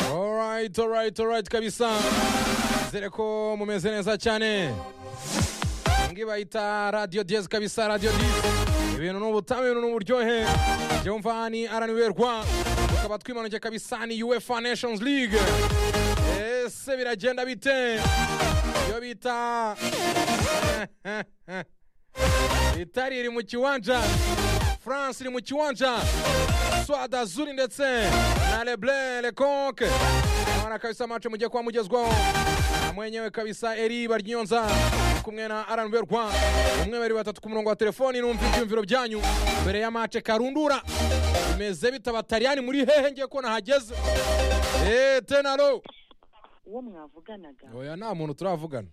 alright alright alright kabisa zere ko mumeze neza cyane ngi bayita radio diez kabisa radio diez ibintu ni ubutame ibintu ni uburyohe byumva ni araniwerwa tukaba twimanuke kabisa ni uefa nations league ese biragenda bite iyo bita itari iri mu kiwanja france iri mu kiwanja swada zuri ndetse na leble leconke mwana kabisa mace mujye kuba mugezwaho mwenyewe kabisa eri baryonza kumwe na aranberwa umwe babiri batatu ku murongo wa telefoni numva ibyumviro byanyu mbere ya mace karundura bimeze bita batariyani muri hehe ngiye ko nahageze eee tenaro uwo mwavuganaga oya nta muntu turavugana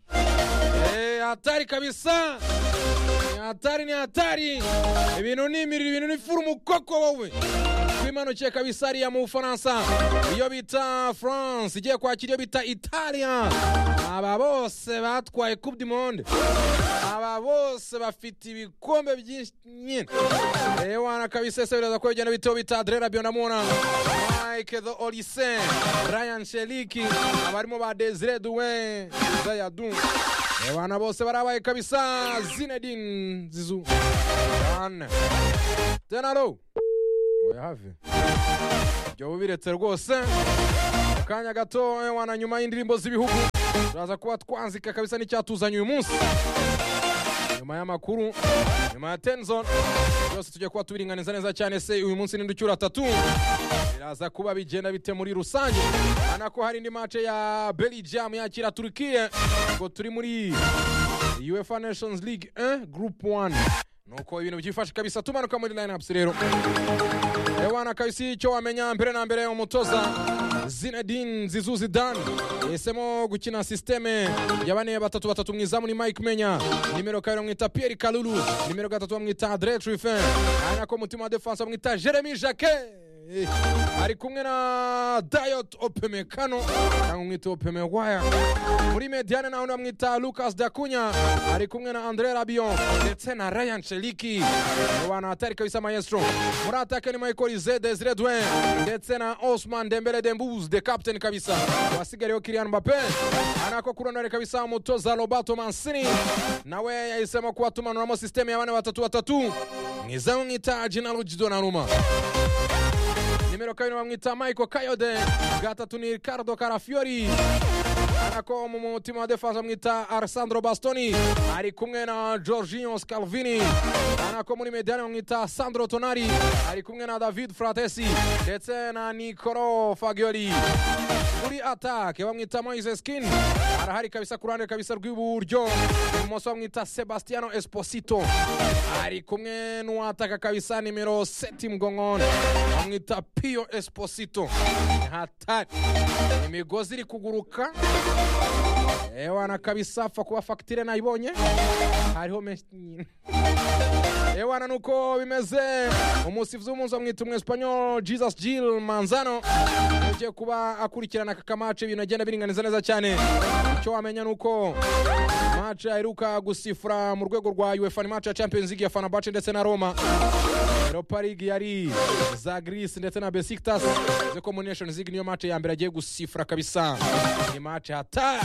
eee hatari kabisa ni hatari ni hatari ibintu ni imiriro ibintu ni furu mukoko wowe twimanukiye kabisa hariya mu bufaransa iyo bita france igiye kwakira iyo bita italia aba bose batwaye coupe du monde aba bose bafite ibikombe byinshi nyine rero wana kabisa ese biraza ko bigenda biteho bita adrera bionamura mike the olise ryan sheliki abarimo ba desire duwe zayadu abana bose barabaye kabisa zinedine zizu ane tenaro oya hafi ibyo bubiretse rwose mu kanya gato wana nyuma y'indirimbo z'ibihugu turaza kuba twanzika kabisa n'icyatuzanye uyu munsi nyuma y'amakuru nyuma ya tenzon byose tujya kuba tubiringaniza neza cyane se uyu munsi n'inducyura atatu biraza kuba bigenda bite muri rusange urabona ko hari indi mace ya belgium yakira turukiye ngo turi muri uefa nations league 1 group 1 nuko ibintu byifashe kabisa tumanuka muri lineups rero ewana kabisa icyo wamenya mbere na mbere umutoza zinedine zizu zidane yahisemo gukina sisiteme ya bane batatu batatu mwizamu ni mike menya nimero kabiri bamwita pierre kalulu nimero gatatu bamwita andre trufin ari nako mutima wa defanse bamwita jeremy jacquet ari kumwe na dayot opemekano cyangwa umwita opemewaya muri mediane naho bamwita lucas dakunya ari kumwe na andre rabion ndetse na ryan sheliki abantu hatari kabisa maestro muri atake ni michael ze desire dwe ndetse na osman dembele dembuz the captain kabisa wasigariyeho kirian mbape anako kurondore kabisa umutoza roberto mansini nawe yahisemo kuba tumanuramo sisiteme ya bane batatu batatu mwiza mwita jinaruji donaruma nimero kabiri bamwita michael kayode gatatu ni ricardo karafiori arako mu mutima wa defense bamwita alessandro bastoni ari kumwe na georginio scalvini arako muri mediane bamwita sandro tonari ari kumwe na david fratesi ndetse na nicolo fagioli kuri atake bamwita moise skin arahari kabisa ku ruhande kabisa rw'iburyo ibumoso bamwita sebastiano esposito ari kumwe n'uwataka kabisa nimero seti mgongone bamwita pio esposito hatari imigozi iri kuguruka ewana kabisa apfa kuba fagitire nayibonye hariho menshi nyine ewana nuko bimeze umusifuzi w'umunsi bamwita umwesipanyol jesus jill manzano ugiye kuba akurikirana aka kamace ibintu agenda biringaniza neza cyane icyo wamenya ni uko mace aheruka gusifura mu rwego rwa uefa ni mace ya champions league ya fanabace ndetse na roma europa league yari za greece ndetse na besiktas uzi ko muri nations league niyo mace ya mbere agiye gusifura kabisa ni mace hatari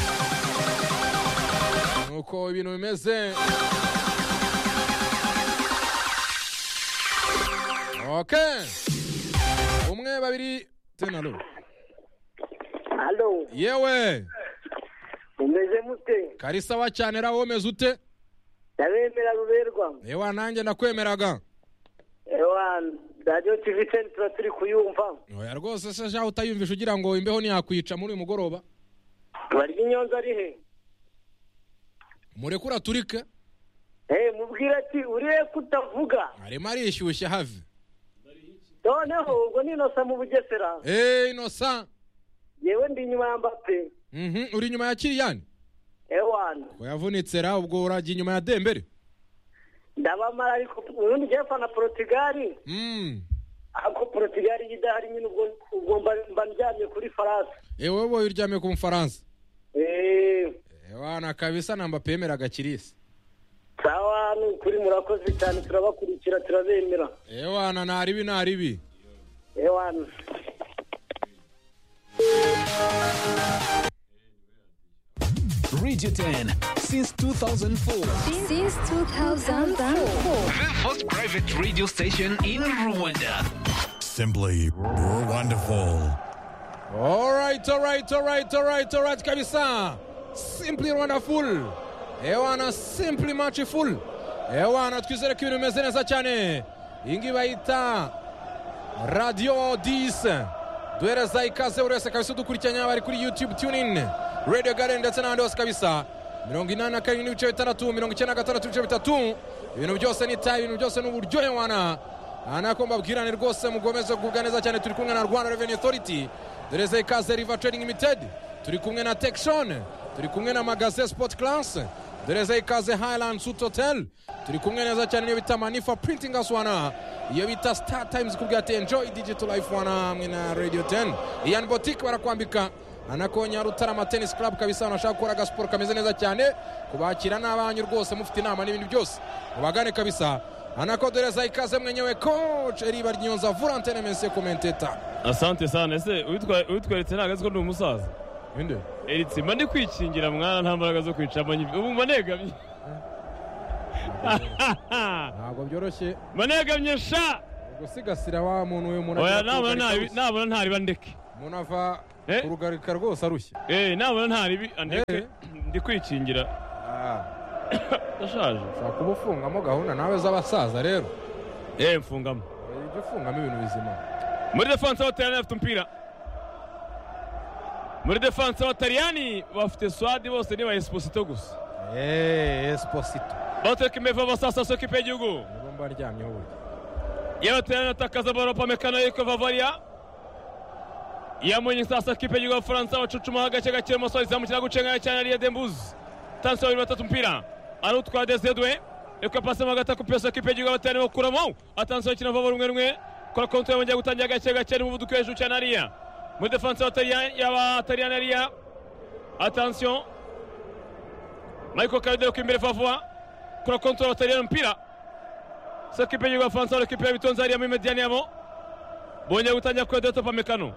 nuko ibintu bimeze ok umwe babiri tena lo Halo, yewe mumeze mute? kari sawa cyane ra womeze ute Ndabemera ruberwa. yewa nanjye nakwemeraga Ewa, Radio TV Central turi kuyumva. oya rwose se shaho utayumvisha ugira ngo imbeho ntiyakwica muri uyu mugoroba Bari inyonza ari he? murekura turike Eh, mubwira ati uriye kutavuga. arimo arishyushye have Noneho ubwo ninosa mu bugesera. eee inosa Yewe ndi inyuma ya Mbappe. Mhm, uri inyuma ya kiriyani Ewa, wayavunitse ra ubwo urajya inyuma ya dembere ndabamara ariko urundi jefa na Portugal. Mm. Ako Portugal yidahari nyine ubwo ubwo mba- mba ndyamye kuri Faransa. ewe wowe uryamye ku mufaransa Eh, ewana kabisa namba pemeraga kirisi sawa nukuri murakoze cyane turabakurikira turabemera. ewana naribi naribi Ewa. Digiten since 2004. Since 2004. The first private radio station in Rwanda. Simply wonderful. Alright, alright, alright, alright, alright kabisa. Simply wonderful. Ewana simply matchful. Ewana twizere ko ibintu bimeze neza cyane. Iyi ngiyi bayita Radio 10. Duhereza ikaze buri wese kabisa udukurikiranye abari kuri YouTube tuning, Radio Garden ndetse n'ahandi hose kabisa. mirongo inani na karindwi n'ibice bitandatu mirongo icyenda na gatandatu n'ibice bitatu ibintu byose ni tayi ibintu byose ni uburyohe wana aha nako mbabwirane rwose mugomeze kugubwa neza cyane turi kumwe na rwanda revenue authority dereze ikaze riva trading limited turi kumwe na tekshon turi kumwe na magaze sport class dereze ikaze highland suit hotel turi kumwe neza cyane niyo bita manifa printing house wana iyo bita star times kubwira ati enjoy digital life wana hamwe na radio 10 ian boutique barakwambika anakonya rutarama tennis club kabisa wanashaka gukora agasiporo kameze neza cyane kubakira n'abanyu rwose mufite inama n'ibindi byose mubagane kabisa anakodereza ikaze mwenyewe coach eriba ryonza volantene mensie komenteta asante sana ese uwitwa- uwitweretse ntabwo azi ko ni umusaza inde eritse mba ndi kwikingira mwana nta mbaraga zo kwicamo ubu mba negamye ntabwo byoroshye mba negamye sha gusigasira wa muntu uyu muntu oya agira nabona kurugarika ntaribi- rushya. nabona ntariba ndeke umuntu ava Eh? ku rugarika rwose arushye Eh, nabona ntaribi Eh. andeke ndi kwikingira Ah, ndashaje ushobora kuba ufungamo gahunda nawe z'abasaza rero Eh, mfungamo ujye ufungamo ibintu bizima muri defanse abataliyani bafite umupira muri defanse abataliyani bafite swadi bose ni ba esposito gusa eee esiposito bateka imeva basasaso kipe y'igihugu nibo mba ndyamyeho burya yabaterana atakaza baropamekano yitwa vavaria yamunye sasa kipe y'igihugu abafaransa bacucuma gake gake mu maso izamukira gucenga cyane ariya dembuzi tansi babiri batatu umupira arutwara dezedwe reka pasi mo gatatu pesa kipe y'igihugu abaterana bakuramo atansi bakina vava rumwe rumwe kora konti bongera gutangira gake gake n'umuvuduko hejuru cyane ariya muri defanse y'abatariyani ariya atansiyo michael karideri ku imbere favuwa kora konti y'abatariyani umupira sa kipe y'igihugu abafaransa bari kipe yabitonze hariya muri mediyani yabo bongeye gutangira kuyodota topamekano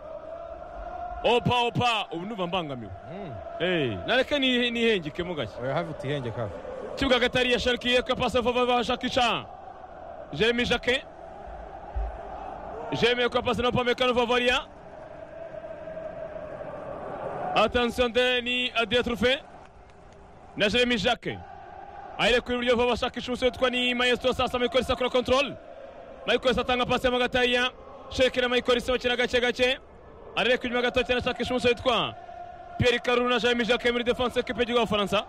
opa opa ubu ndumva mbangamiwe Mm. Eh, nareke ni- nihengekemo gake oya havite ihenge kava kibuga gatari yasharikiye ko pasi vuba bashakisha jeremy jacquet jeremy ko pasi na pamekano vavaria attention de ni adria trufe na jeremy jacquet ahere ku iburyo vuba bashakisha umusore witwa ni maestro sasa michaelis akora control michaelis atanga pasi ya magataya sheke na michaelis bakina gake gake arere ku inyuma gato cyane ashakisha umusore witwa pierre karuru na jeremy jacquet muri defense ekipe y'igihugu y'abafaransa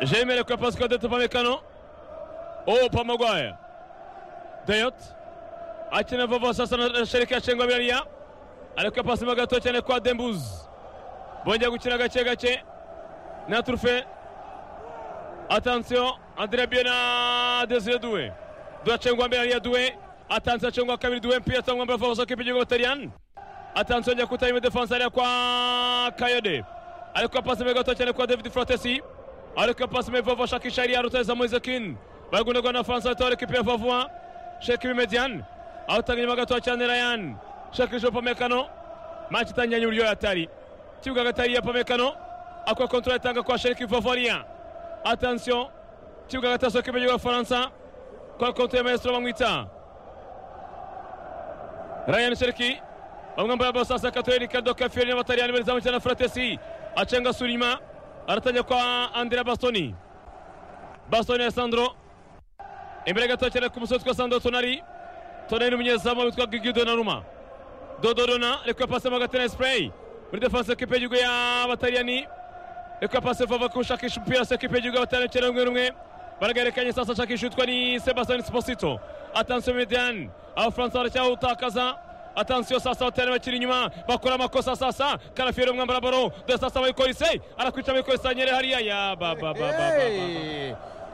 J'aimais le Pascal de Topamecano. Oh, Pamaguaya. Dayot. akina vuba sasa na shereka cengwa biriya ariko pasi mo gato cyane kwa dembuz bongera gukina gake gake na turufe atansiyo andire bie na desire duwe duwe cengwa mbere ariya duwe atansiyo cengwa kabiri duwe mpira cyangwa mbere vuba kipe gihugu batariyani atansiyo njya kutari mu defense ariya kwa kayode ariko pasi mo gato cyane kwa david frotesi ariko pasi mo vuba shakisha ariya ruteza moizekin baragundagwa na faransa batore kipe ya vuba sheka ibimedian awutanga inyuma gatoya cyane rayan sheka ijoro pamekano maci itangira nyuma yatari kibuga gatari ya pamekano akora kontorora itanga kwa sheka ivavariya atansiyo kibuga gatasohoka imbere y'abafaransa kwa kontorora ya maestro bamwita rayan sheriki bamwe mbaye abasasa katoye ricardo kafiori n'abataliyani barizamukira na fratesi acenga surima aratangira kwa andrea bastoni bastoni alessandro imbere gato cyane ku musore witwa sandro tonari tonari n'umunyezamu witwa gigi donaruma dodorona reka pasi mo gatena spray muri defense ekipe y'igihugu y'abataliyani reka pasi vava kushakisha umupira se ekipe y'igihugu y'abataliyani cyane rumwe rumwe baragarekanye sasa ashakisha witwa ni sebastian sposito atansiyo median abafaransa baracyawutakaza atansiyo sasa abataliyani bakiri inyuma bakora amakosa sasa karafieri umwambara baro dore sasa abayikorisi arakwica abayikorisi anyere hariya ya ba ba ba ba ba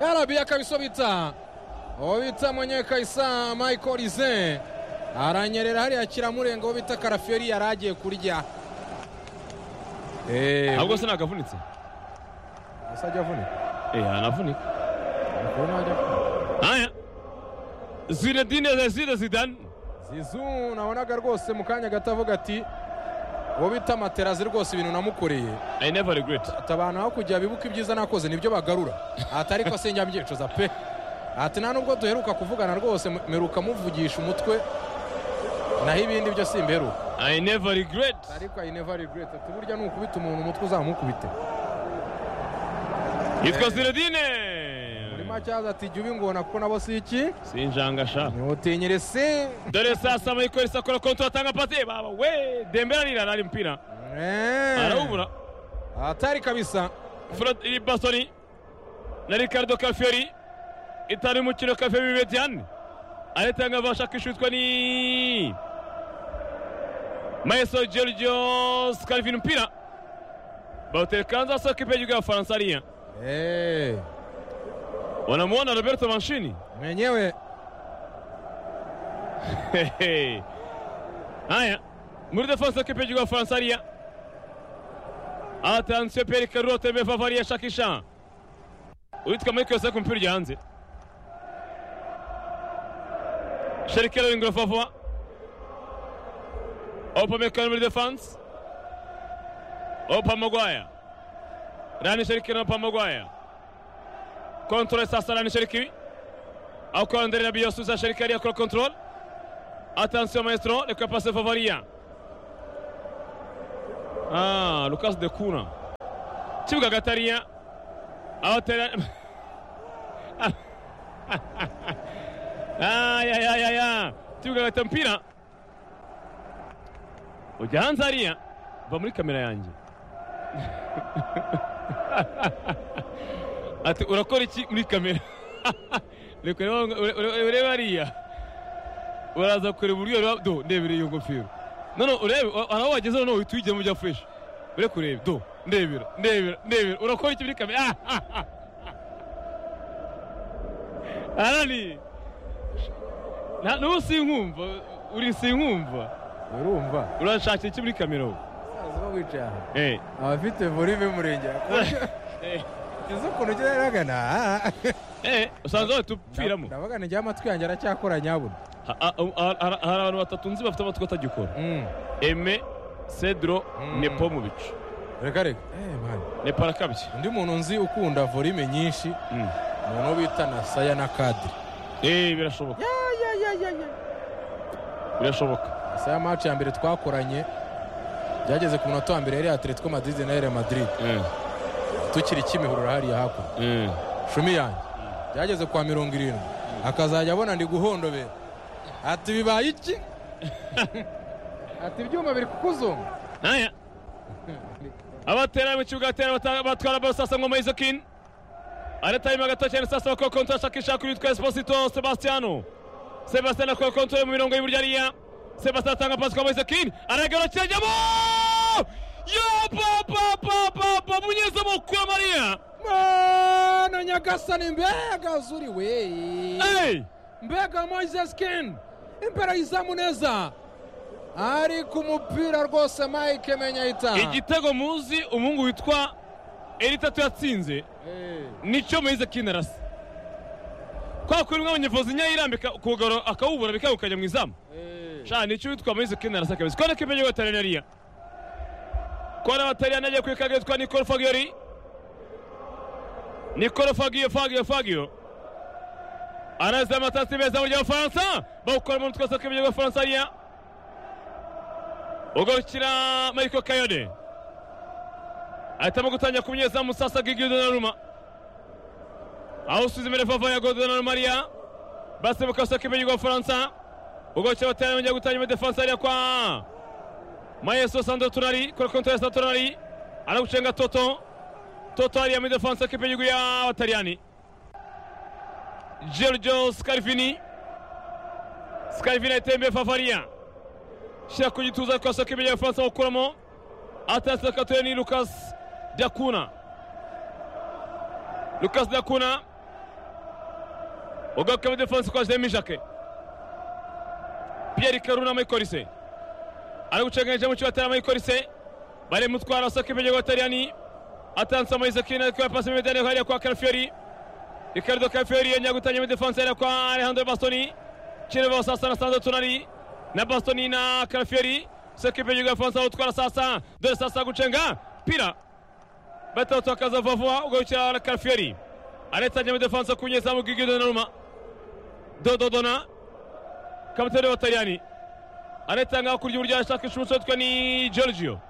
ba yarabiya kabiso bita uwo bita mwenyewe kayisa michael rize aranyerera hariya kiramurenga uwo bita karaferi yari agiye kurya ahubwo se nagavunitse gusa ajya avunika Eh, anavunika Ariko we ntajya avunika haya zinedine zezire zidane zizu nabonaga rwose mu kanya gato avuga ati uwo bita materazi rwose ibintu namukoreye i never regret ati abantu aho kujya bibuka ibyiza nakoze nibyo bagarura ati ariko se njya mbyicuza pe ati nta nubwo duheruka kuvugana rwose mu- mperuka muvugisha umutwe naho ibindi byo simberuka i never regret ariko ayi neva regreti ati burya nukubita umuntu umutwe uzamukubite yitwa ziradine muri make yaza ati jya ubingona kuko nabo si iki sinjanga sha ntiwutinyirese dore sasa michael sakora konti atanga pasi baba we dembele arira nari mpira arawubura atari kabisa Fred iri Bastoni na Ricardo Calfieri itari umukino Calfieri Betian aritanga bashakishwa ni Maeso Giorgio Calvin mpira bautekanza soka ipeje kwa Faransaria Eh, wanamuona Roberto Mancini mwenyewe Hehe. haya muri defense soka ipeje kwa Faransaria atensio Pierre Carrot amevalia shakisha uitwa Michael Sako mpira ujya hanze Sherikelo ingura Fafa Upamecano muri defense Opa Maguire Rani Sherikelo Opa Maguire Control sasa Rani Sherikiri Ako Andre Rabiot Sousa Sherikari akora control Attention maestro reka pase Favaria Ah Lucas de Kuna Kibuga Gatariya awatera ayayayaya kibuga agata mpira ujya hanze hariya va muri kamera yanjye ati urakora iki muri kamera reka urebe- ure- urebe hariya uraza kureba uburyo ureba- do ndebere iyo ngofero none urebe wa- hari aho wageze noneho uhita uyijyamo ujya fureshi ure kureba do ndebera ndebera ndebera urakora iki muri kamera Ah, ah, ah. arani nta n'ubu sinkumva uri sinkumva urumva urashakira iki muri kamera wowe asaza uba wicaye aha Eh. abafite vorive murenge Eh. izo ukuntu ugenda uragana ah, ah. Eh, usanzwe batupfiramo ndavuga nijya amatwi yanjye aracyakora nyabuna hari abantu batatu nzi bafite amatwi atagikora Mm. eme cedro Mm. nepo mu bicu reka reka Eh, man. nepara kabye undi muntu nzi ukunda vorime nyinshi umuntu bita na saya na kadiri Eh, birashoboka birashoboka saya maci ya mbere twakoranye byageze ku munota wa mbere yari atletico madrid na real madrid Eh, tukiri kimihurura hariya hakuno eh. cumi yanjye byageze kwa mirongo irindwi akazajya abona ndi guhondobera ati bibaye iki ati ibyuma biri kukuzunga Naya. abatera mu kibuga batera bata- batwara baro sasa ngoma izokin aratayima gato cyane sasa bakora kontra ashakisha kuri witwa esposito sebastiano sebastiano akora kontra mu mirongo y'iburyo ariya sebastiano atanga pasi kwa moizokin aragarukira ajyamo yo papapapapa munyezamu kwa mariya mana nyagasani mbega zuri we Hey! mbega moises ken imbere y'izamu neza ariko umupira rwose mike menyahita igitego muzi umuhungu witwa eritatu yatsinze nicyo muhize kinarasi kwa kuri mwe abanyevuzi nyayirambika kugaro akawubura bikagukajya mu izamu sha nicyo witwa muhize kinarasi akabizi kone kipenye gatari nariya kone batari nagiye kwikaga yitwa Nicolo Fagio ri Nicolo Fagio Fagio Fagio anaza amatasi meza mu gihe Faransa bawukora mu twese kipenye gwa Faransa ariya ugarukira Michael Kayode ahitamo gutangira ku munyezamu sasa Gigi Donnarumma aho usuzumire vava ya Godona Maria basi mukasoka imenyi gwa Faransa ubwo cyo bataramenye gutangira defense ariya kwa Maeso Sandro Tunari kuri kontra ya Sandro Tunari anagucenga Toto Toto ariya muri defense kipenyi ya Batariani Giorgio Scarfini Scarfini atembe Favaria shira ku gituza kwasoka imenyi gwa Faransa gukuramo atatse katoye ni Lucas Diakuna Lucas Dakuna ugaruka muri defense kwa Jeremy Jacke Pierre Karuna Mayikolise ari gucenganyije mu kibatera Mayikolise bari mutwara asoka ibyo Gotariyani atanze amayize kina kwa pasi muri Daniel hariya kwa Calfieri Ricardo Calfieri yongera gutangira muri defense hariya kwa Alejandro Bastoni Chirivas sasa na Sandro Tonali na Bastoni na Calfieri sekipe y'igihugu y'abafaransa utwara sasa dore sasa gucenga pira batawutakaza vuba ugarukira karafiyeri aretsanya muri defanse ku nyezamu bw'igihugu donnarumma dododona kapitani w'abataliyani anayetanga hakurya iburyo ashaka ishusho yitwa ni Giorgio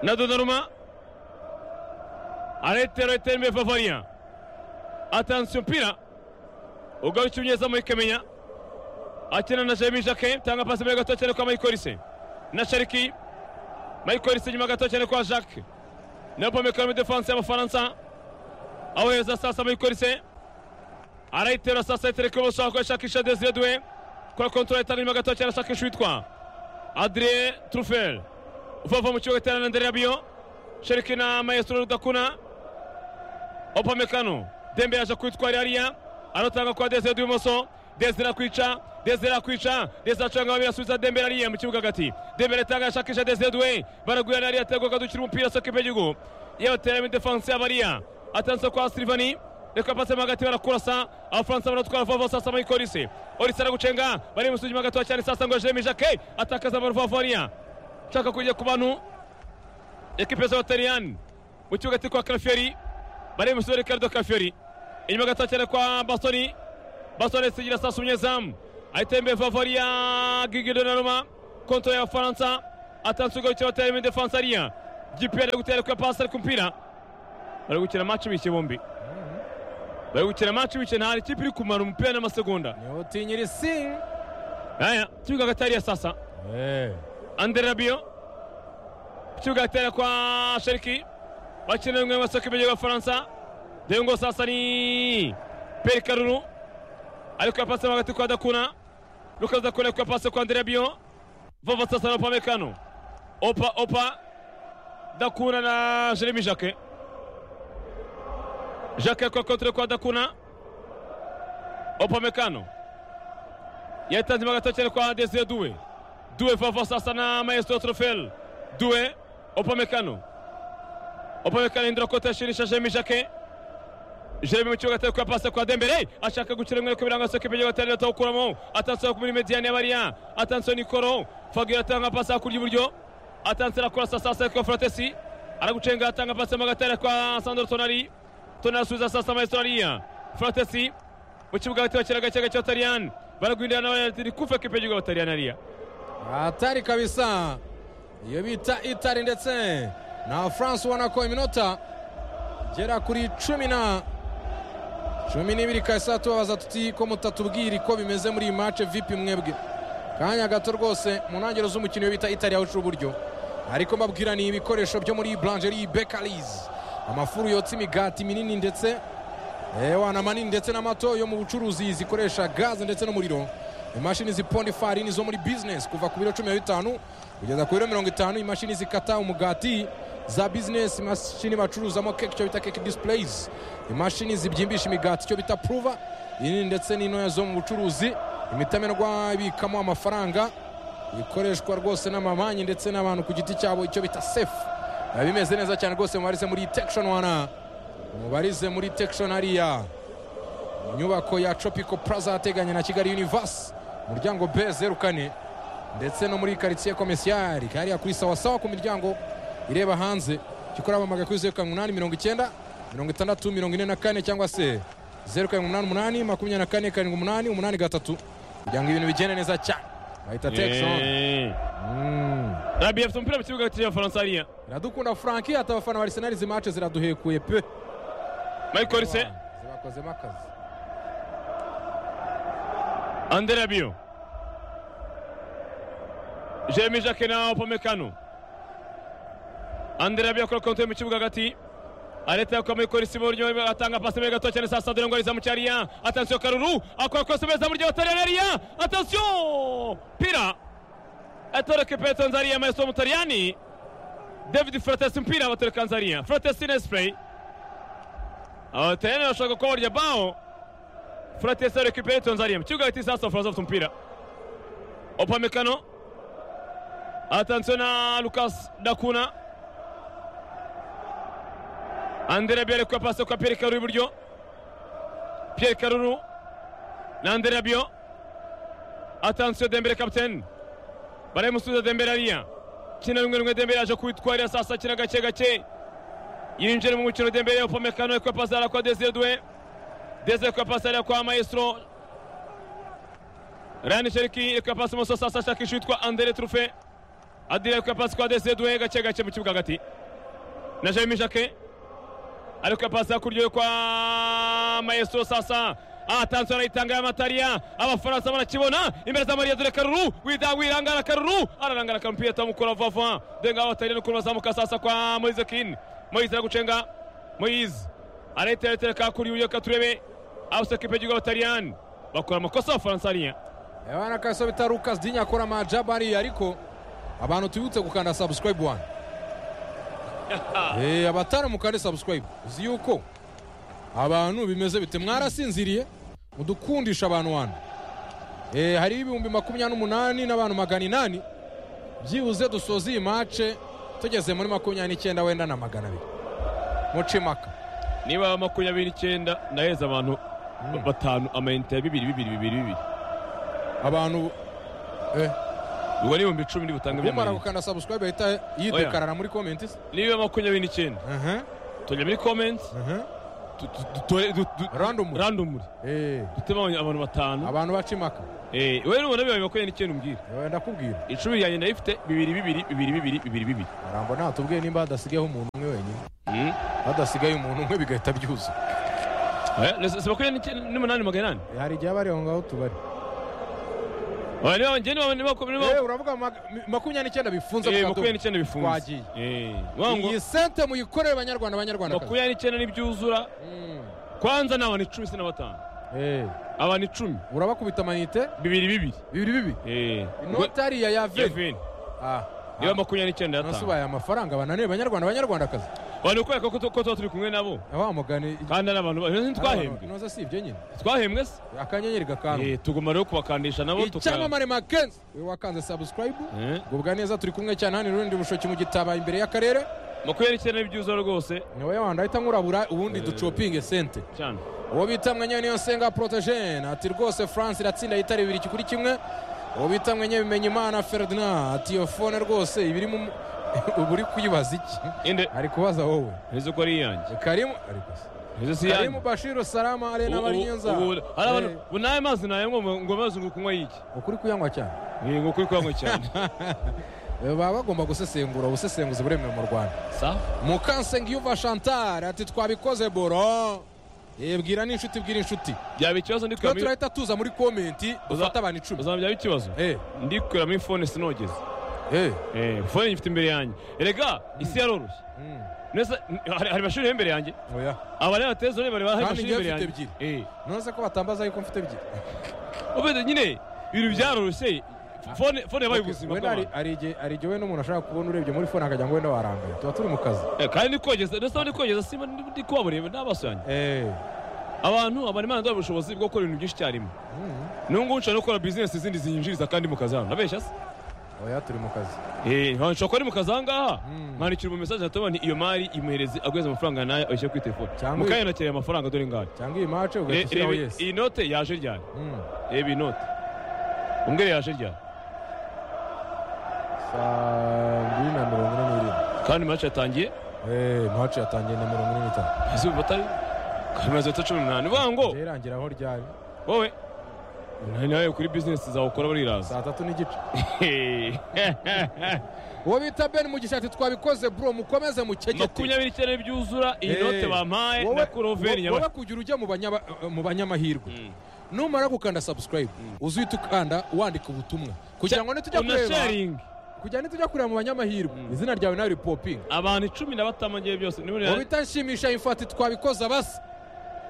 na Donnarumma anayetera yitera imbere Vavaria atansiyo mpira ugarukira umunyezamu w'ikamenya akina na Jeremy Jacquet tanga pasi imbere gato cyane kwa Michael Olise na Shariki Michael Olise inyuma gato cyane kwa Jacques na Pomekano muri defanse y'abafaransa awohereza sasa Michael Olise arayitera sasa ayitereka ibumoso aho ashakisha Desire Doué kwa kontorore itanga inyuma gato cyane ashakisha uwitwa Adrien Truffel uvava mu kibuga gitera na Ndere Rabiyo Sheriki na Maestro Rudakuna Opamecano Dembe yaje kwitwara hariya anatanga kwa Desire Doué ibumoso Desire akwica Desire akwica Desire acanga babiri asubiza Dembe hariya mu kibuga hagati Dembe aratanga ashakisha Desire Doué baraguyana hariya atego kadukira umupira soka imbere y'igihugu yabatera muri defanse y'abariya atanze kwa Silvani reka pasi mo hagati barakurasa abafaransa baratwara vuba vuba sasa muri polisi polisi aragucenga bari mu sujima gatoya cyane sasa ngo jeremy jacke atakaza amarovavariya nshaka kujya ku bantu ekipe z'abataliyani mu kibuga ati kwa karafiyeri bari mu sujima ricardo karafiyeri inyuma gatoya cyane kwa bastoni bastoni isigira sasa umunyezamu ahita imbere vavariya gigido na roma konto y'abafaransa atanze ubwo bityo batera muri defanse ariya gipiyeri ari gutera kuri pasi ari ku mupira bari gukina maci bishye bombi bari gukina maci wicaye nta ikipe iri kumara umupira n'amasegonda ntihutinyire isi aya kibuga hagati hariya sasa Eh, andre rabiyo kibuga hagati hariya kwa sheriki bakina rimwe mu masoko y'igihugu y'abafaransa dore ngo sasa ni peri karuru ariko yapase mo hagati kwa dakuna lukas dakuna ariko yapase kwa andre rabiyo vova sasa na opamekano opa opa dakuna na jeremy jacke Jacques kwa kontre kwa Dakuna. Opamecano. Yatanze magato cyane kwa Desire Doué. Doué vava sasa na Maestro Trofel. Doué Opamecano. Opamecano indira kote ashirisha Jeremy Jacques. Jeremy mu kibuga atari kuyapasa kwa Dembele ashaka gucira umwe ku birango soke ibyo batari atawukuramo atansura kuri mediane y'abariya atansura Nikoro Fagio atanga pasi hakurya iburyo atansura kora sasa kwa Fratesi aragucenga atanga pasi mu gatare kwa Sandro Tonali tunasubiza sasa maestralia fratesi mu kibuga hagati bakina agace gace batariyani baragwindana n'abanyaritiri kufa kipe y'igihugu batariyani ariya hatari kabisa iyo bita itari ndetse na france ubona ko iminota igera kuri cumi na cumi n'ibiri kahise tubabaza tuti ko mutatubwira ko bimeze muri iyi mace vipi mwebwe kanya gato rwose mu ntangiriro z'umukino iyo bita itari yawucira uburyo ariko mbabwira ni ibikoresho byo muri blangerie bekarizi amafuru yotsa imigati minini ndetse ewana manini ndetse n'amato yo mu bucuruzi zikoresha gaze ndetse n'umuriro imashini ziponda ifarini zo muri bizinesi kuva ku biro cumi na bitanu kugeza ku biro mirongo itanu imashini zikata umugati za bizinesi imashini bacuruzamo keke icyo bita keke disipureyizi imashini zibyimbisha imigati icyo bita puruva inini ndetse n'intoya zo mu bucuruzi imitamenwa ibikamo amafaranga ikoreshwa rwose n'amabanki ndetse n'abantu ku giti cyabo icyo bita sefu biba bimeze neza cyane rwose mubarize muri tekishoni wana mubarize muri tekishoni hariya inyubako ya copico plaza ateganye na kigali univasi umuryango b zeru kane ndetse no muri karitsiye komisiyari hariya kuri sawasawa ku miryango ireba hanze gikora bamagana kuri zeru karindwi umunani mirongo icyenda mirongo itandatu mirongo ine na kane cyangwa se zeru karindwi umunani umunani makumyabiri na kane karindwi umunani umunani gatatu kugira ngo ibintu bigende neza cyane bahita tekishoni Eh. Mm. rabi afite umupira mu kibuga hagati y'abafaransa hariya iradukunda franki ati abafana ba arisenali izi mace ziraduhekuye pe michael se zibakozemo akazi andre rabiyo jeremy jacke na opamekano andre rabiyo akora konti mu kibuga hagati areta yakwa muri polisi mu buryo atanga pasi muri gato cyane sasa dore ngo ariza mu cyariya atansiyo karuru akora kose beza mu buryo batariyani ariya atansiyo pira atoreka ipeto nzariya maestro mutariyani david fratesi mpira batoreka nzariya fratesi nespray abatariyani bashaka kuba barya baho fratesi areka ipeto nzariya mu kibuga hagati sasa faransa afite umupira opamekano atansiyo na lukas dakuna Andrea Biyo ariko pasi kwa Pierre Karuru iburyo Pierre Karuru na Andrea Biyo atansiyo Dembele kapiteni barayimusubiza dembere ariya kina rimwe rimwe dembere yaje kwitwarira sasa kina gake gake yinjira mu mukino dembere yopomekano kwa pasi ariya kwa dezedwe deze kwa pasi ariya kwa maestro rani sheriki kwa pasi muso sasa ashaka ishutwa andere trufe adira kwa pasi kwa dezedwe gake gake mu kibuga hagati na jeremy jacquet ariko pasi hakurya yo kwa maestro sasa atanzwe arayitanga y'amatariya abafaransa barakibona imbere za mariya dore karuru wida wirangara karuru ararangara akamupira atamukora vuba vuba denga abatariya n'ukuntu bazamuka sasa kwa moise kin moise aragucenga moise arayitere hakurya yo katurebe abasekipe y'igihugu abatariyani bakora amakosa abafaransa hariya Eh, bana kabisa bita Lucas Dinya akora amajabu hariya ariko abantu tubibutse gukanda subscribe one eh abatari mukande subscribe uzi yuko abantu bimeze bite mwarasinziriye mudukundisha abantu wana eh hari ibihumbi makumyabiri n'umunani n'abantu magana inani byibuze dusoze iyi mace tugeze muri makumyabiri n'icyenda wenda na magana abiri muce impaka niba makumyabiri n'icyenda naheza abantu batanu amayinite ya bibiri bibiri bibiri bibiri abantu eh ubwo ni ibihumbi icumi ntibutange umara by'amayinite gukanda subscribe ahita yidekarara muri comment se niba makumyabiri n'icyenda aha tujya muri komenti aha Random. randomuri randomuri eh dutema abantu batanu abantu baca impaka Eh, wowe nubona bibaye makumyabiri n'icyenda umbwira Eh, ndakubwira icumi ryanjye ndayifite bibiri bibiri bibiri bibiri bibiri bibiri aramba ntatubwiye nimba hadasigayeho umuntu umwe wenyine Mm. hadasigaye umuntu umwe bigahita byuza Eh, ni- si makumyabiri n'icyenda n'umunani magana inani Eh, hari igihe bari aho ngaho tubari Oya, niba njye niba niba niba Eh, uravuga mag- mi- makumyabiri n'icyenda bifunze Eh, ku kadobo. makumyabiri n'icyenda bifunze Twagiye. Eh, vuga ngo iyi sente muyikorere abanyarwanda abanyarwanda makumyabiri n'icyenda n'ibyuzura kwanza ni abantu icumi si na batanu abantu icumi urabakubita amanite bibiri bibiri bibiri bibi Eh, gwe- inoti hariya ya ya veni veni niba makumyabiri n'icyenda yatanu nasubaye amafaranga bananiwe abanyarwanda abanyarwandakazi abantu kubera ko tu- ko tuba turi kumwe nabo wa mugani kandi ari abantu ba- ntitwahembwe inoze si ibyo nyine twahembwe se akanyenyeri gakanu Eh, tuguma rero kubakandisha nabo tuka icyamamare makenzi we wakanze subscribe Eh, gubwa neza turi kumwe cyane hano rundi bushoki mu gitaba imbere y'akarere makumyabiri n'icyenda n'ibyuzura rwose niwe wanda ahita nkurabura ubundi ducopinge sente cyane uwo bita mwenyewe niyo senga protogene ati rwose france iratsinda yitari bibiri kuri kimwe uwo bita mwenyewe bimenya imana ferdinand ati iyo fone rwose ibiri mu ubu uri kuyibaza iki inde ari kubaza wowe ntizi ko ari iyanjye karimu ariko se. ntizi si iyanjye karimu bashiru salama arena bari nyenza Ubu- ubu- hari abantu ubu nawe mazi nawe ngo ngo amazi ngo kunywa yiki ukuri kuyanywa cyane Ni ngo kuri kwanywa cyane Eh, baba bagomba gusesengura ubusesenguzi buremewe mu rwanda sa mukansengiyuva chantal ati twabikoze boro yebwira n'inshuti bwira inshuti byaba ikibazo ndi twe kuramo turahita tuza muri komenti dufate abantu icumi uzaba byaba ikibazo Eh, ndi kuramo ifone sinogeze eh, Eh, fone nyifite imbere yanjye erega isi yaroroshye mm, Nese, hari hari amashuri ari imbere yanjye oya. abari abateza bari bari hari Kandi amashuri njyewe imbere yanjye mfite Eh, nonese ko batambaza yuko mfite ebyiri ubwo nyine ibintu byaroroshye fone fone yabaye ubuzima wenda hari- bw'abantu hari igihe- hari igihe wenda umuntu ashaka kubona urebye muri fone akagira ngo wenda warangaye tuba turi mu kazi Eh, kandi ndi kogeza ndetse ndi kogeza simba ndi ndi kubabureba n'amaso yanjye Eh, abantu abantu imana ndareba ubushobozi bwo gukora ibintu byinshi icyarimwe mm, n'ubu ngubu nshobora no gukora bizinesi zindi zinjiriza kandi mu kazi hano nabeshya se oya turi mu kazi Eh, nshobora kuba ari mu kazi aha ngaha Mm. mwandikira umu mesaje natubona iyo mari imuhereze aguhereza amafaranga nayo ayishyire kuri telefone Cyangwa- mukayonakira ayo mafaranga dore ngayo cyangwa iyi mace Eh, ugahita ushyiraho reba yesi iyi note yaje ryari Mm, reba iyi note umbwire yaje ryari saa mbiri na mirongo ine n'irindwi kandi mace yatangiye Eh, mace yatangiye na mirongo ine n'itanu izuba atari kandi maze iminota cumi n'umunani uvuga ngo Igihe irangiraho ryari wowe na- nawe kuri bizinesi zawe ukora buriraza saa tatu n'igice Eh, uwo bita ben mugisha ati twabikoze bro mukomeze mukegete makumyabiri icyenda byuzura iyi Eh, note bampaye wowe- na kuroveri wowe nyabashya kugira ujya mu banyaba- mu banyamahirwe Mm. numara gukanda subscribe uzihita ukanda wandika ubutumwa kugira ngo nitujya kureba unasharingi kugira nitujya kureba mu banyamahirwe izina ryawe nawe ripopinga abantu icumi na batanu bagiye byose nibo uwo rero bita nshimisha imfati twabikoze basi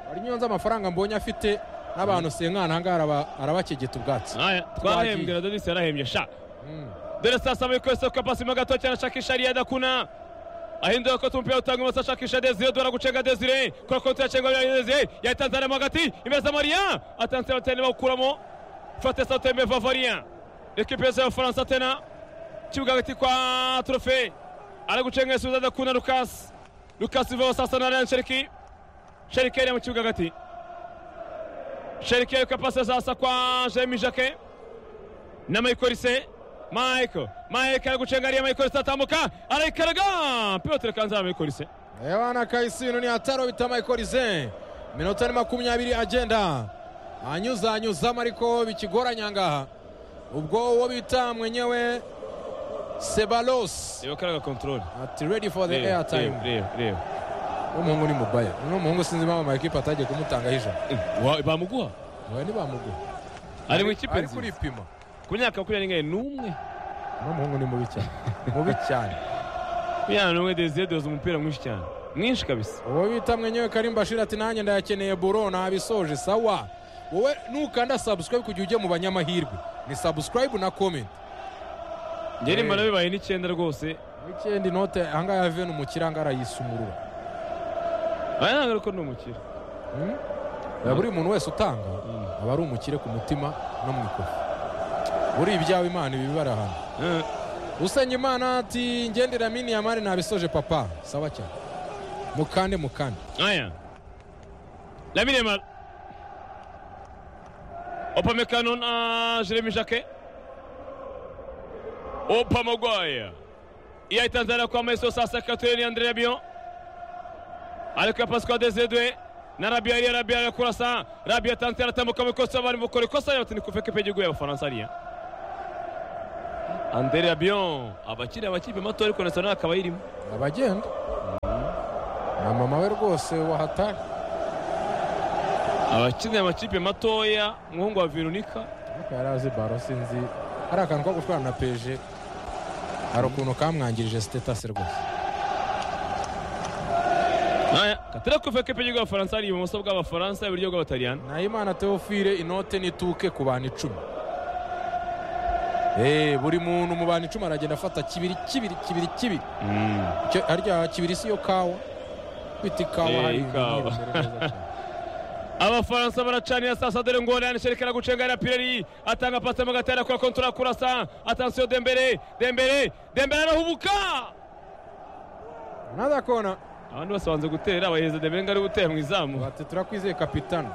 hari nyonze amafaranga mbonye afite n'abantu senkana ahangaha araba- arabakegeta ubwatsi Aya, twahembwe na donisi yarahembye sha Mm. dore sasa abayikoze kwa pasi mo gato cyane ashakisha ariya adakuna ahindura ko tumupira utanga umasa ashakisha desire dora gucenga desire kora ko tuyacengwa bya desire yatanze arimo hagati imbere za mariya atanze abatene bawukuramo fate satembe vavaria ekipe yose y'abafaransa tena kibuga hagati kwa trofe aragucenga isubiza adakuna lukasi lukasi vava sasa na ryan sheriki sheriki yari mu kibuga hagati sheriki yariko pasi sasa kwa jeremy jacquet na michael Risset. Michael Michael aragucengaria Michael aratambuka arayikaraga Piotr Kanzara Michael ewana kahise ibintu ni hatari bita mayikorize iminota ni makumyabiri agenda anyuzanyuzamo ariko bikigoranye ahangaha ubwo uwo bita mwenyewe sebalos reba karaga control ati ready for the reba air time reba reba n'umuhungu ni mubaya n'umuhungu sinzi impamvu amakipe atagiye kumutangaho ijana Wa- bamuguha we ntibamuguhe ari mu ikipe ari nzima kuripima ku myaka makumyabiri n'imwe n'umwe n'umuhungu ni mubi cyane mubi cyane makumyabiri n'umwe Desire doze umupira mwinshi cyane mwinshi kabisa uwo bita mwenyewe karim bashir ati nanjye ndayakeneye buro nabisoje sawa wowe nukanda subscribe kugira ujye mu banyamahirwe ni subscribe na comment ngeri mbona bibaye n'icyenda rwose weekend inote ahangaha ya veni umukire ahangaha arayisumurura aya ntabwo ariko ni umukire Hmm? Ya buri muntu wese utanga aba ari umukire ku mutima no mu ikofi buri ibyawe imana ibibara hano Eh, usenya imana ati ngendera mini ya mari nabisoje papa sawa cyane mukande mukande aya Lamine Yamal Upamecano na Jeremy Jacquet Opa Maguire yaitanzania kwa Meso sasa kateni Andrea Bion alikuwa pasi kwa Desire na Rabia yeye Rabia anakula saa Rabia tanzia anatambuka mikosa bali mukore kosa yote ni kufeka peje guya Faransa ria Andrea Bion abakiri abakipe mato ariko nasana akaba irimo abagenda na mama we rwose wahatari abakinira amakipe matoya umuhungu wa Veronica ariko yari azi baro sinzi hari akantu ko gutwara na peje hari ukuntu kamwangirije sitetasi rwose Aya, katira kuva ko igihugu abafaransa ari ibumoso bw'abafaransa iburyo bw'abataliyani nahimana teofile inote n'ituke ku bantu icumi Eh, buri muntu mu bantu icumi aragenda afata kibiri kibiri kibiri kibiri Icyo- harya kibiri si yo kawa bita ikawa Eh, hari ibintu ikawa. biri imbere neza cyane. abafaransa baracanira sasa dore ngo oranje sherekana gucengera pireri atanga pasi mu gatera kwa kontura kurasa atansiyo dembere dembere dembere arahubuka another corner abandi bose banze gutera abaheza dembere ngo ari gutera mu izamu bati turakwizeye kapitano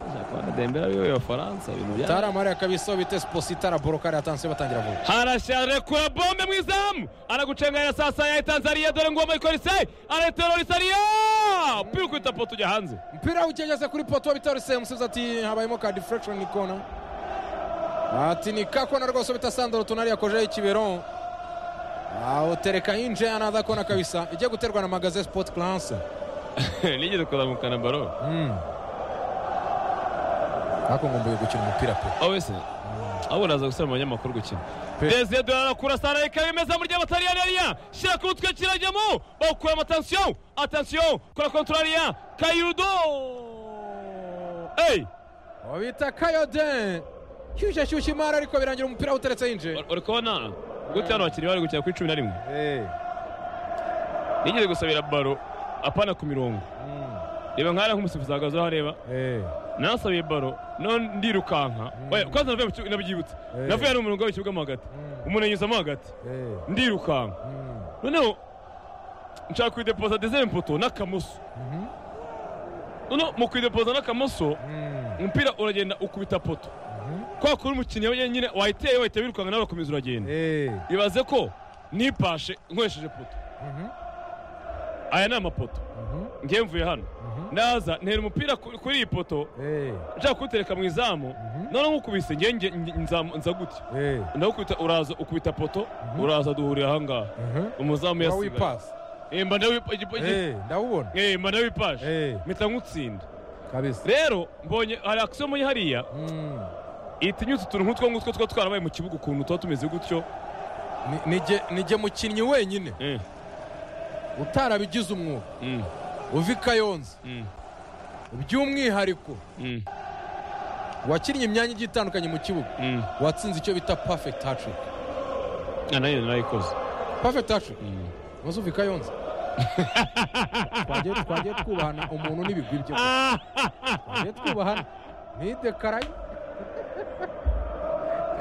Kubona dembere ari we abafaransa ibintu bya taramariya kabisa bite spositara borokari atansiyo batangira vuba harashare kura bombe mu izamu aragucengera sasa yahitanzariya dore ngo mayikolise araterorisaria umupira ukubita poto ujya hanze mpira ukegeze kuri poto bitaruse umusifuzi ati habayemo ka deflection ni kona ati ni ka kona rwose bita sandoro tunari yakojeho ikibero aho tereka inje anaza kona kabisa igiye guterwa na magaze sport class nigeze kuzamukana baro Mm. ariko ngomba gukina umupira pe aho wese abo uraza gusaba abanyamakuru gukina Pe. desire dorara kurasana reka bimeza muri rya batariyariya shyira ku mutwe kirajyamo bakuramo atansiyo atansiyo kora kontorariya kayudo eyi uwo bita kayode shyushye shyushye imari ariko birangira umupira uteretse inje uri kubona gute hano abakinnyi bari gukina kuri cumi na rimwe Eh. nigeze gusabira baro apana ku mirongo Mm. reba nk'ahari nk'umusifuzi ahagaze aho areba Eh. nasabiye baro no ndirukanka oya kwanza navuye mu kibuga nabyibutse Eh. navuye hano mu murongo w'ikibuga mo hagati Mm. umuntu anyuzamo hagati Eh. ndirukanka Mm. noneho nshaka kwidepoza dezere mpoto n'akamoso Mhm. noneho mu kwidepoza n'akamoso Mm. umupira uragenda ukubita poto kwa kuri umukinnyi wenyine wayiteye wahita wirukanka nawe urakomeza uragenda Eh. ibaze ko nipashe nkoresheje poto Mhm. aya ni amapoto Mhm. ngewe mvuye hano naza ntera umupira ku- kuri iyi poto Eh. nshaka kuwutereka mu izamu noneho nk'ukubise ngewe nge- nge- nza- nza gutya Eh. ndagukubita uraza ukubita poto uraza duhurira ahangaha Mhm. umuzamu Uba yasigaye wipasi Eh, mba ndawipa- igipo- igi- Eh, ndawubona eh, mba ndawipashe Eh, mpita nkutsinda kabisa rero mbonye hari akisiyo mbonye hariya Mm. ihita inyuza utuntu nk'utwo ngutwo tuba twarabaye mu kibuga ukuntu tuba tumeze gutyo Ni- nije nije mukinnyi wenyine Eh, utarabigize umwuga mm, uva i kayonza mm, by'umwihariko mm, wakinnye imyanya igiye itandukanye mu kibuga mm. watsinze icyo bita perfect hattrick Ah, nayo narayikoze perfect hattrick Mm. maze uva i kayonza twagiye twagiye twubahana umuntu n'ibigwi bye Ah, twagiye twubahana nidekaraye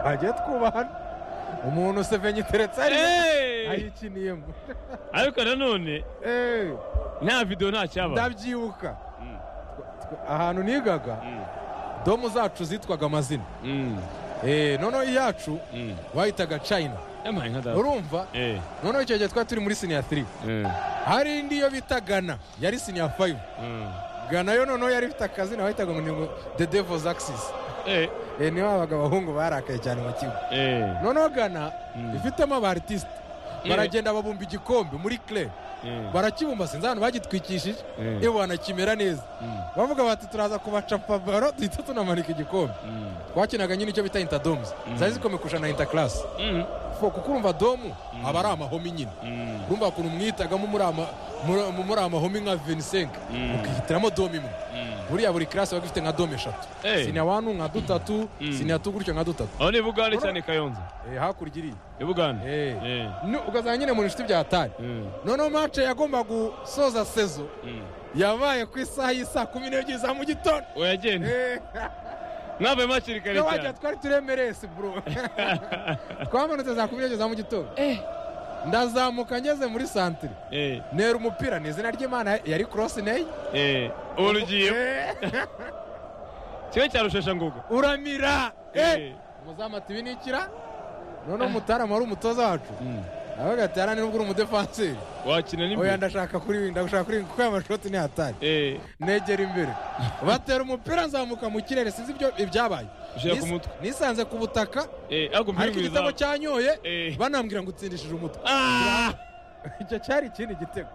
twagiye twubahana umuntu sevenye iteretse ariyo eh. ayikiniyemo ariko nanone Eh. nta videwo nta cyaba ndabyibuka Mm. Tw- tw- ahantu nigaga domu zacu zitwaga amazina Eh, noneho iyacu Mm. wahitaga china Yampaye nka data. urumva Eh, noneho icyo gihe twari turi muri siniya 3 eh, hari indi yo bita gana yari siniya 5 mm. gana yo noneho yari ifite akazina wahitaga ngo ni ngo the devil's axis Eh, Eh, niho habaga abahungu barakaye cyane mu kigo eh, noneho gana Mm. ifitemo aba artiste baragenda babumba igikombe muri clay eh, barakibumba sinzi ahantu bagitwikishije Mm. yewe wanakimera neza Mm. bavuga bati turaza kubacapa baro duhita tunamanika igikombe mm, twakinaga nyine icyo bita intadomes zari zikomeye kurusha na intakarasi mm, fo kuko urumva domu aba ari amahomi nyine mm, urumva ukuntu mwitagamo muri ama- muri- muri amahomi nka venisenke Mm. mukihitiramo domu imwe mm. buriya buri karasi waba ifite nka domu eshatu Eh. siniya wanu nka dutatu Mm. siniya tu gutyo nka dutatu aho ni bugande cyane kayonza Eh, hakurya iriya ni bugande Eh. Eh, Nu- ugasanga nyine mu inshuti bya tari mm, noneho mace yagomba gusoza sezo mm. yabaye ku isaha y'isaa kumi n'ebyiri za mu gitondo uragenda Eh, mwavuye hakiri kare wagira cyane twari turemereye si bro twamanutse za kumi n'ebyiri za mu gitondo ndazamuka ngeze muri santire Eh, nera umupira ni izina ry'imana yari cross ney eh, ubu rugiye Eh, kimwe cya rusheshanguga uramira Eh, umuzamu ati ibi ni ikira noneho umutaramu wari umutoza wacu mm. aravuga ati hariya nubwo uri umudefanseri wakina oya n'imbere ndashaka kuri ibi ndashaka kuri ibi kuko aya mashoti ni atari Eh, negera imbere batera umupira nzamuka mu kirere sinzi ibyo ibyabaye Ushira ku Nis- mutwe. nisanze ku butaka eh, ariko umupira ariko igitego w'izamu cyanyoye Eh. banambwira ngo utsindishije umutwe Ah! icyo cyari ikindi gitego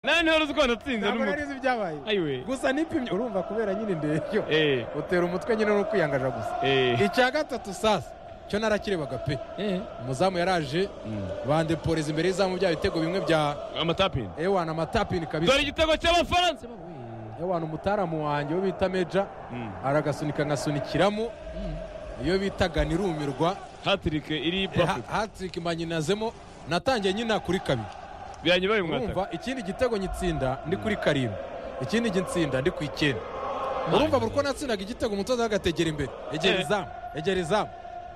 nani wari uzi ko wanatsinze ntabwo nari n'umutwe nzi ibyabaye ayiwe gusa nipimye urumva kubera nyine indebyo Eh, utera umutwe nyine ni ukwiyangaja gusa eh, icya gatatu sasa cyo narakirebaga pe eh, umuzamu yaraje mm. bandeporeza imbere y'izamu bya bitego bimwe bya amatapini ewana amatapini kabisa dore igitego cy'abafaransa ewana umutaramu wanjye wo bita meja Mm. aragasunika nkasunikiramo iyo bitaga nirumirwa hatirike iri pafeti hatirika imanyirinazemo natangiye nyina kuri kabiri birangiye mwataka urumva ikindi gitego nyitsinda ndi kuri karindwi ikindi gitsinda ndi ku icyenda urumva buri uko natsindaga igitego umutoza agategera imbere egera Eh. izamu egera izamu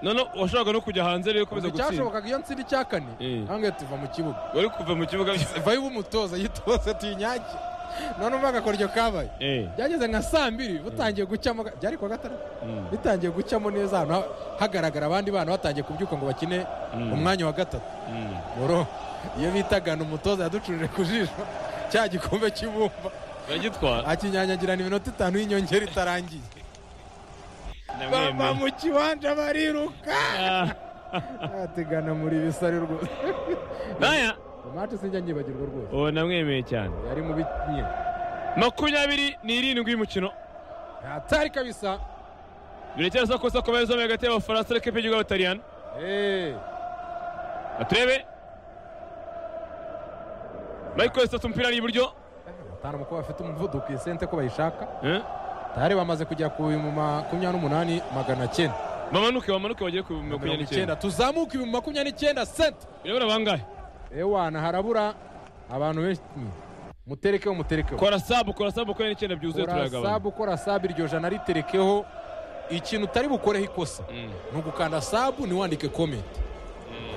none washobora no kujya hanze rero ukomeza gutsinda icyashobokaga iyo ntsinda icya kane Eh. ntabwo tuva mu kibuga wari kuva mu kibuga bishyize vayo umutoza yitoze tuyinyange none umva agakoryo kabaye Eh, byageze nka saa mbiri butangiye gucamo byari kuwa gatandatu mm, bitangiye gucamo neza ahantu ha- hagaragara abandi bana batangiye kubyuka ngo bakine Mm. umwanya wa gatatu mm. boro iyo bitagana umutoza yaducurije ku jisho cya gikombe cy'ibumba baragitwara akinyanyagira iminota itanu y'inyongera itarangiye bava ndamwemeye mu kibanja bariruka Ah, bategana muri bisari rwose naya umwacu sinjya nyibagirwa rwose uwo namwemeye cyane yari mu binyine makumyabiri n'irindwi y'umukino atari kabisa birekera sakosa komeza zombi hagati y'abafaransa n'ikipe y'igihugu y'abataliyani Eh, aturebe michael sasa umupira ari iburyo batanu mu kuba bafite umuvuduko iyi sente ko bayishaka Eh, tari bamaze kugera ku bihumbi makumyabiri n'umunani magana cyenda bamanuke bamanuke bagere ku mirongo makumyabiri icyenda n'icyenda tuzamuka ibihumbi makumyabiri n'icyenda sente birabura bangahe ewana harabura abantu benshi muterekeho muterekeho kora sabu kora sabu makumyabiri n'icyenda byuzuye kora turayagabanya sabu kora sabu iryo jana riterekeho ikintu utari bukoreho ikosa Mm. ni ugukanda sabu ntiwandike komenti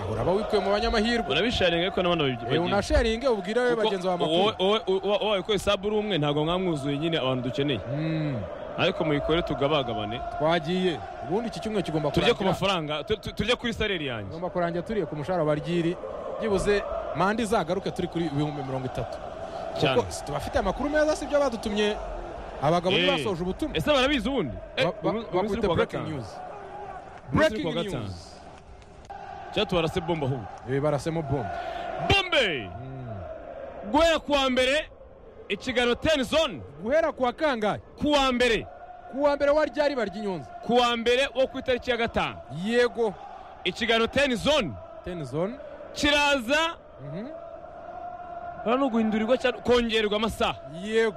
aho uraba wikuye mu banyamahirwe urabisharinga ariko n'abana Eh, unasharinge ubwire we bagenzi bawe amakuru wowe ko isabu uri umwe ntabwo mwamwuzuye nyine abantu dukeneye Mm, ariko muyikore tugabagabane twagiye ubundi iki cyumweru kigomba turye ku kurangira. mafaranga tu- tu- turye kuri sareri yanjye ngomba kurangira turiye ku mushahara wa ryiri byibuze manda izagaruke turi kuri ibihumbi mirongo itatu Cyane. kuko si tubafite amakuru meza si byo badutumye abagabo Eh. basoje ubutumwa ese barabizi ubundi Eh, Ba- ba- ubu- ubu uri bakubita kuwa breaking gatanu. news Ubu uri breaking kuwa gatanu. news cyangwa tubarase bombe ahubwo ibi barasemo bombe bombe Mm. guhera ku wa mbere ikiganiro teni zone guhera ku wa kangahe ku wa mbere ku wa mbere wa ryari barya inyunzi ku wa mbere wo ku itariki ya gatanu yego ikiganiro teni zone ten zone kiraza Mhm. hano no guhindurirwa cyangwa kongererwa amasaha yego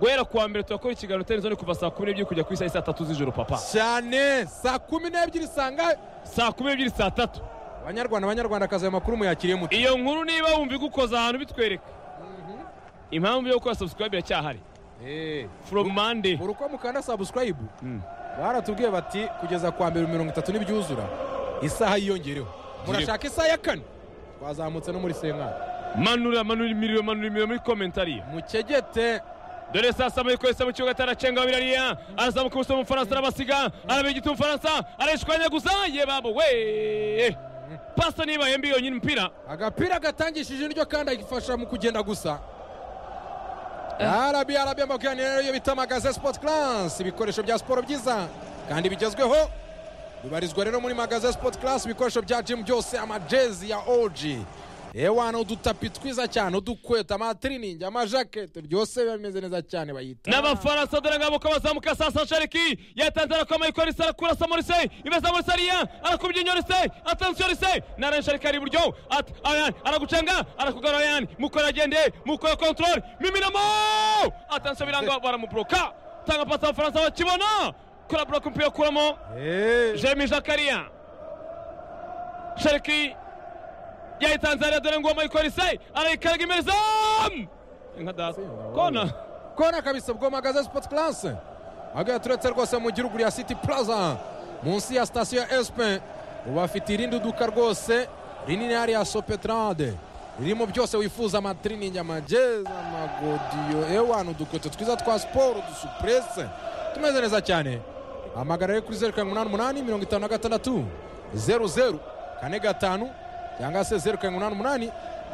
guhera ku wa mbere turakora ikiganiro teni zone kuva saa kumi n'ebyiri kujya ku isaha saa tatu z'ijoro papa cyane saa kumi n'ebyiri sangahe saa kumi n'ebyiri saa tatu banyarwanda banyarwandakazi ayo makuru muyakiriye muto iyo nkuru niba wumva igukoza ahantu bitwereka impamvu yo gukora subscribe iracyahari Eh. from monday buri uko mukanda subscribe Mm. baratubwiye bati kugeza kwa mbere mirongo itatu n'ibyuzura isaha yiyongereho murashaka isaha ya kane twazamutse no muri senkari manura manura imiriro manura imiriro muri komentariya mukegete dore saa saba ikoresa mu kibuga ataracenga birariya arazamuka ubuso umufaransa arabasiga arabega igiti umufaransa arayishwanya gusa ye babo we pasa nibaye mbi yonyine umupira agapira gatangishije indyo kandi agifasha mu kugenda gusa arabi arabi amakiraniro rero iyo bita magaze sipoti karasi ibikoresho bya siporo byiza kandi bigezweho bibarizwa rero muri magaze sipoti karasi ibikoresho bya jimu byose amajezi ya oji ewana udutapi twiza cyane udukweta amatiriningi amajakete byose biba bimeze neza cyane bayita n'abafaransa dore ngabo ko bazamuka sasa shariki yatanze arakoma ikorisa arakurasa morise imeza morise ariya arakubye inyorise atansiyo rise naren shariki ari iburyo at- ayan aragucenga arakugarura yan mukora agende mukora kontrole miminamo atansiyo biranga baramuburoka tanga pasi abafaransa bakibona kora buroka umupira ukuramo Eh, jeremy jakaria shariki yayitanze ariya dore ngoma ikorise arayikaraga imereza nka data kona kona kabisa bwo magaze sipoti karasi agahe turetse rwose mu gihugu ya siti plaza munsi ya sitasiyo ya esipe ubafite irindi duka rwose rinini hariya sopetarade ririmo byose wifuza amatiriningi amagezi amagodiyo ewana udukweto twiza twa siporo udusupurese tumeze neza cyane hamagara rero kuri zeru karindwi umunani umunani mirongo itanu na gatandatu zeru zeru kane gatanu cyangwa se zeru karindwi umunani umunani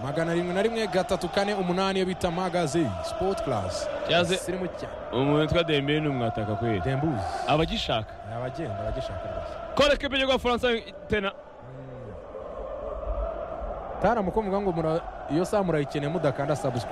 magana arindwi na rimwe gatatu kane umunani iyo bita magazi sipoti karasi Yaze- sirimu cyane umuntu witwa dembele ni umwataka kweli dembuzi abagishaka ni abagenda bagishaka rwose kora ekipe y'igihugu abafaransa tena tara mukumvuga ngo mura- iyo saha murayikeneye mudakanda subscribe